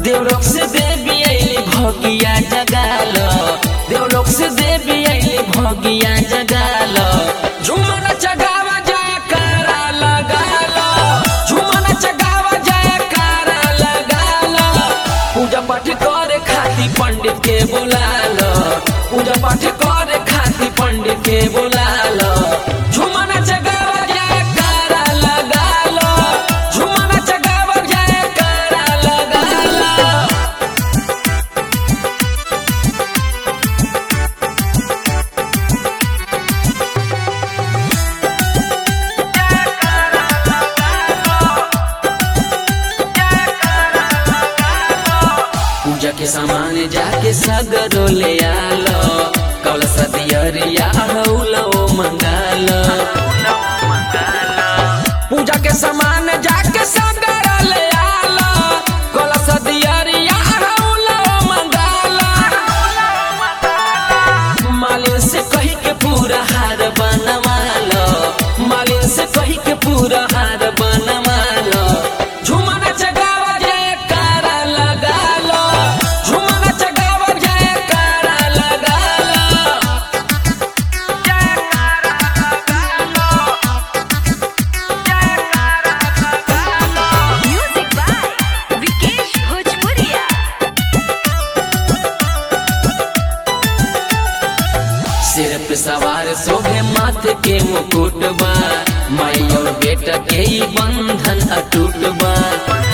देवलोक से देवी आइली भगिया जगाल देवलोक से देवी आइली भगिया जगाल झुमन चगावा जाए कारा लगाल झुमन चगावा जाए कारा लगाल पूजा पाठ करे खाती पंडित के बुलाल पूजा पाठ करे खाती पंडित के बुलाल झुमन चगावा जाए कारा लगाल झुमन चगावा जाए कारा लगाल पूजा के सामान जाके सगरो ले आलो कलश दियरिया हौलो मंगालो पूजा के सामान जाके सगरो ले आलो कलश दियरिया हौलो मंगालो मालिन से कही के पूरा हार बनवालो मालिन से कही के पूरा हार बनवालो झुमन चगावा जाए कारा लगालो झुमन चगावा जाए कारा लगालो Music by Vikesh Bhojpuria. सिर पे सवार शोभे माथे के मुकुट बा माई और बेटा के ही बंधन अटूट बा